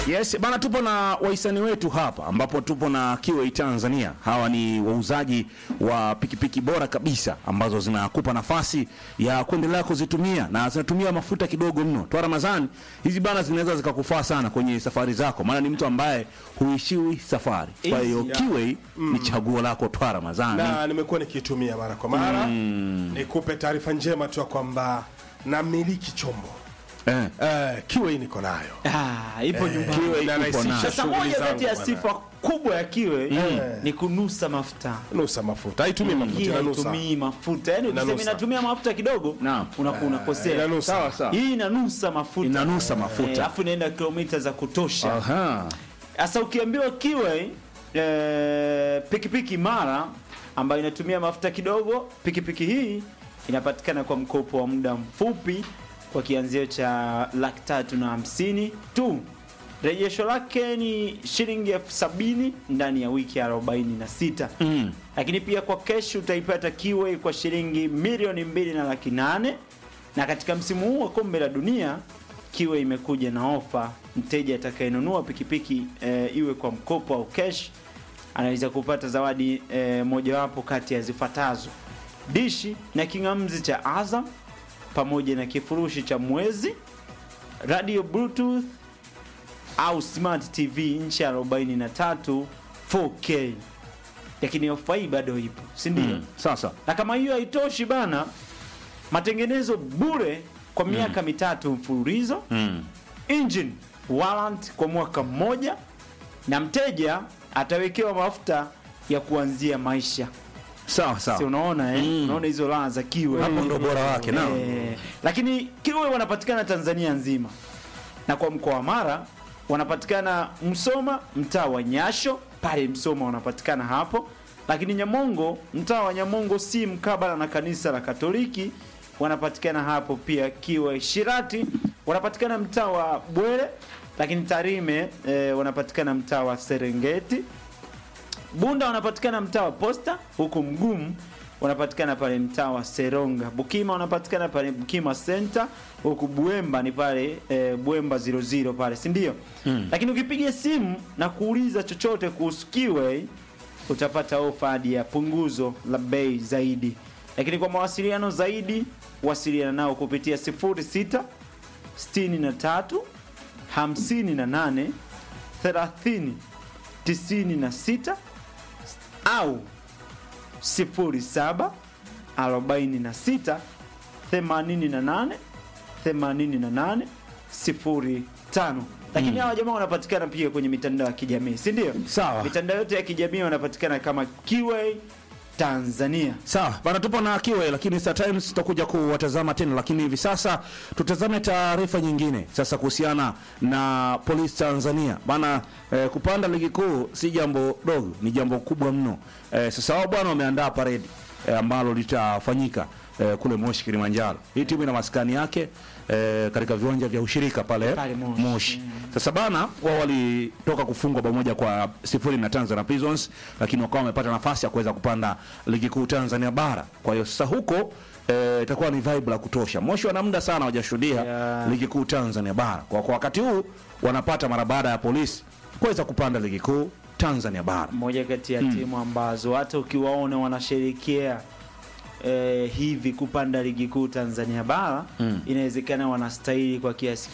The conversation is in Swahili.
Yes, bana tupo na wahisani wetu hapa ambapo tupo na Kiway Tanzania. Hawa ni wauzaji wa pikipiki bora kabisa ambazo zinakupa nafasi ya kuendelea kuzitumia na zinatumia mafuta kidogo mno. Toa Ramadhani, hizi bana zinaweza zikakufaa sana kwenye safari zako, maana ni mtu ambaye huishiwi safari. Kwa hiyo Easy. Kiway ni chaguo lako Toa Ramadhani. na nimekuwa nikiitumia mara kwa mara nikupe taarifa njema tu ya kwamba namiliki chombo Eh. eh, kiwe niko nayo Ah, ipo nyumbani. Kiway na ipo rahisisha nayo. Sasa shughuli moja zangu kati ya bwana. sifa kubwa ya kiwe ni kunusa mafuta. nusa mafuta haitumii mafuta Hii inanusa haitumii mafuta. Yaani ukisema Inanusa. inatumia mafuta kidogo, Naam. unakuwa unakosea. inanusa Sawa sawa. Hii inanusa mafuta. Inanusa Eh, mafuta. Alafu inaenda kilomita za kutosha. Aha. Sasa ukiambiwa kiwe eh, pikipiki mara ambayo inatumia mafuta kidogo, pikipiki hii inapatikana kwa mkopo wa muda mfupi kwa kianzio cha laki tatu na hamsini tu. Rejesho lake ni shilingi elfu sabini ndani ya wiki 46 Mm. lakini pia kwa kesh utaipata kiwe kwa shilingi milioni mbili na laki nane na katika msimu huu wa kombe la dunia kiwe imekuja na ofa mteja atakayenunua pikipiki e, iwe kwa mkopo au kesh anaweza kupata zawadi e, mojawapo kati ya zifuatazo dishi na king'amzi cha azam pamoja na kifurushi cha mwezi radio bluetooth au smart tv inchi 43 4k lakini ofa hii bado ipo si ndio Mm. Sasa. na kama hiyo haitoshi bana matengenezo bure kwa miaka mitatu mfululizo Mm. engine warrant kwa mwaka mmoja na mteja atawekewa mafuta ya kuanzia maisha Sawa si sawa. unaona eh? Mm. unaona hizo raha za kiwe Hapo ndo bora wake nao. Eh, lakini kiwe wanapatikana Tanzania nzima na kwa mkoa wa Mara wanapatikana Msoma, mtaa wa Nyasho pale Msoma wanapatikana hapo, lakini Nyamongo, mtaa wa Nyamongo si mkabala na kanisa la Katoliki wanapatikana hapo pia. Kiwe Shirati wanapatikana mtaa wa Bwere, lakini Tarime eh, wanapatikana mtaa wa Serengeti. Bunda wanapatikana mtaa wa Posta, huku Mgumu wanapatikana pale mtaa wa Seronga. Bukima wanapatikana pale Bukima Center, huku Buemba ni pale e, Buemba 00 pale, si ndio? Mm. Lakini ukipiga simu na kuuliza chochote kuhusu Kiway utapata ofa hadi ya punguzo la bei zaidi. Lakini kwa mawasiliano zaidi wasiliana nao kupitia 06 63 58 30 96 au 07 46 88 88 05 lakini hawa jamaa wanapatikana pia kwenye mitandao ya kijamii si ndio Sawa. mitandao yote ya kijamii wanapatikana kama Kiway Tanzania Sawa, bana tupo na Kiwe lakini Star Times tutakuja kuwatazama tena, lakini hivi sasa tutazame taarifa nyingine sasa kuhusiana na Polisi Tanzania. Bana eh, kupanda ligi kuu si jambo dogo, ni jambo kubwa mno. Eh, sasa wao bwana wameandaa paredi eh, ambalo litafanyika eh, kule Moshi Kilimanjaro. Hii timu ina maskani yake eh, katika viwanja vya ushirika pale, Pale Moshi. Moshi. Sasa bana wao walitoka kufungwa pamoja kwa sifuri na Tanzania Prisons, lakini wakawa wamepata nafasi ya kuweza kupanda ligi kuu Tanzania bara. Kwa hiyo sasa huko eh, itakuwa ni vibe la kutosha. Moshi wana muda sana hawajashuhudia Yeah. ligi kuu Tanzania bara. Kwa, kwa wakati huu wanapata mara baada ya polisi kuweza kupanda ligi kuu Tanzania bara. moja kati ya timu ambazo hata ukiwaona wanasherekea eh, hivi kupanda ligi kuu Tanzania bara inawezekana wanastahili kwa kiasi